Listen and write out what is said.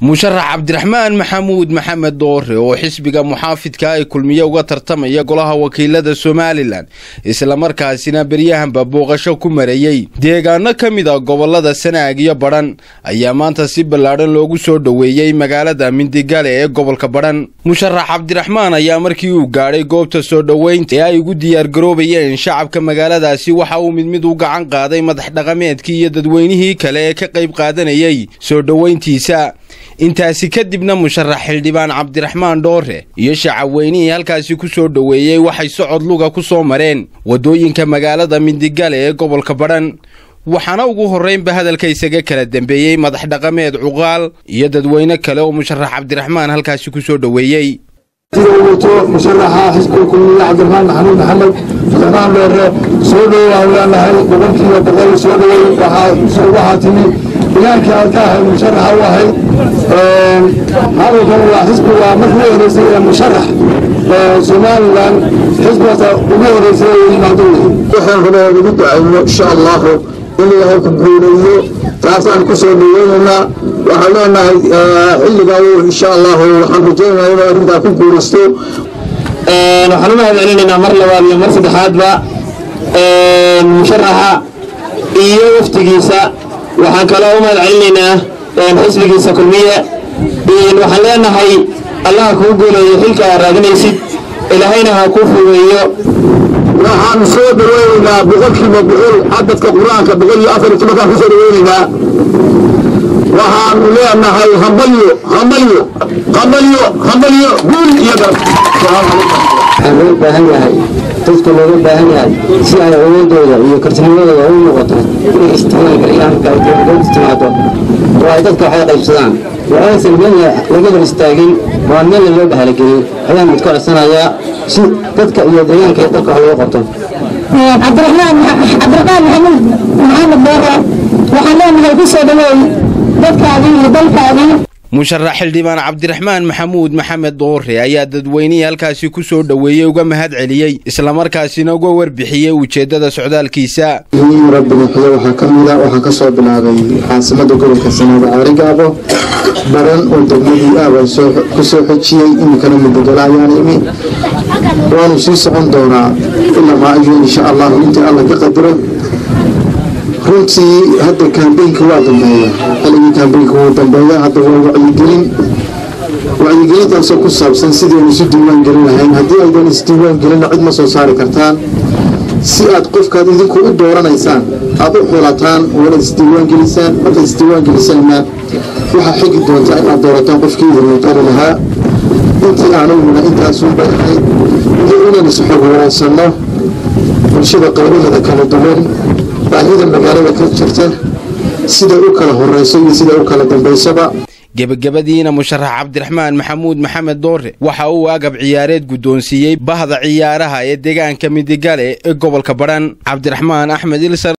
musharax cabdiraxmaan maxamuud maxamed doore oo xisbiga muxaafidka ay kulmiye uga tartamaya golaha wakiilada somalilan islamarkaasina beryahanba booqasho ku marayey deegaano ka mid a gobolada sanaag iyo badhan ayaa maanta si ballaadhan loogu soo dhoweeyey magaalada mindigale ee gobolka badhan musharax cabdiraxmaan ayaa markii uu gaadhay goobta soo dhoweynta ee ay ugu diyaargaroobayeen shacabka magaaladaasi waxa uu mid mid u gacan qaaday madax dhaqameedkii iyo dadweynihii kale ee ka qayb qaadanayay soo dhoweyntiisa intaasi kadibna musharax xildhibaan cabdiraxmaan dhoore iyo shacabweynihii halkaasi ku soo dhoweeyey waxay socod luga ku soo mareen waddooyinka magaalada mindigale ee gobolka badhan waxaana ugu horraynba hadalka isaga kala dembeeyey madax dhaqameed cuqaal iyo dadweyne kale oo musharax cabdiraxmaan halkaasi ku soo dhoweeyey sida uu wato musharaxa xisbiga kulmiye cabdiraxmaan maxamuud maxamed cabdiraxmaan dheere soo dhowaan leenahay boqolkiiba boqol soo dhowey waxaa timi bilaankii aad ka ahayd musharaxa u ahayd hadalkan waa xisbi waa markii u horeysay ee musharax somalilan xisbigaas ugu horeysay ee yimaado waxaan rabaa ugu ducayno insha allahu in ilaahay ku guuleeyo taasaan ku soo dhaweynaynaa waxaan leenahay xilligaa insha allahu waxaan rajaynayaa inuu arrintaa ku guulaysto waxaan u mahad celinaynaa mar labaad iyo mar saddexaadba musharaxa iyo waftigiisa waxaan kaloo u mahad celinaynaa xisbigiisa kulmiye waxaan leenahay allaha kuu guuleeyo xilka aad raadinaysid ilaahayna ha kuu fugeeyo waxaan soo dhaweynaynaa boqolkiiba boqol cadadka qur-aanka boqol iyo afar iyo tobankaan ku soo dhaweynaynaa waxaanu leenahay hambalyo hambalyo hambalyo hambalyo guul iyo garab waxaa loo baahan yahay dadka looga baahan yahay si ay awoodooda iyo kartinimadooda u noqoto inay isticmaalgariyaan marka timaado oo ay dadka waxay qaybsadaan waxaysan meelna laga hor istaagin waa meelna loo dhahalagelin ayaan mid ka codsanayaa si dadka iyo deegaanka iyo dalka wax looga qabto cabdiraxmaan cabdiraxmaan maxamuud maxamed doore waxaan leenahay ku soo dhaweey dadkaadii iyo dalkaadii musharax xildhibaan cabdiraxmaan maxamuud maxamed doore ayaa dadweynihii halkaasi ku soo dhoweeyey uga mahad celiyey islamarkaasina uga warbixiyey ujeeddada socdaalkiisa rabbinuxyo waxaa ka mida waxaan ka soo bilaabay caasimada gobolka sanaada caarigaabo baran oo degmadii aabaan ku soo xojiyey iminkana mudogala ayaan imi waanu sii socon doonaa ilaa maayo insha allahu intii alla ka qadiro runtii hadda kambeynka waa dambeeya xilligii kambeynka wuu dambeeya hadda waa wacyigelin wacyigelintaasoo ku saabsan sidaynu isu diiwaan gelin lahayn haddii aydan isdiiwaan gelina cid ma soo saari kartaan si aad qofkaad idinku u dooranaysaan aad u xulataan oo inaad isdiiwaan gelisaan markaad isdiiwaan gelisaanna waxaa xigi doontaa inaad doorataan qofkii idin muqari lahaa intii aanuguna intaasun bay ahayd iyo inaan isxog wanaagsanno bulshada qaybaheeda kala duwan baahida magaalada ka jirta siday u kala horeyso iyo siday u kala dambaysaba gebagabadiina musharax cabdiraxmaan maxamuud maxamed doore waxa uu agab ciyaareed guddoonsiiyey bahda ciyaaraha ee deegaanka midigale ee gobolka badhan cabdiraxmaan axmed ilsar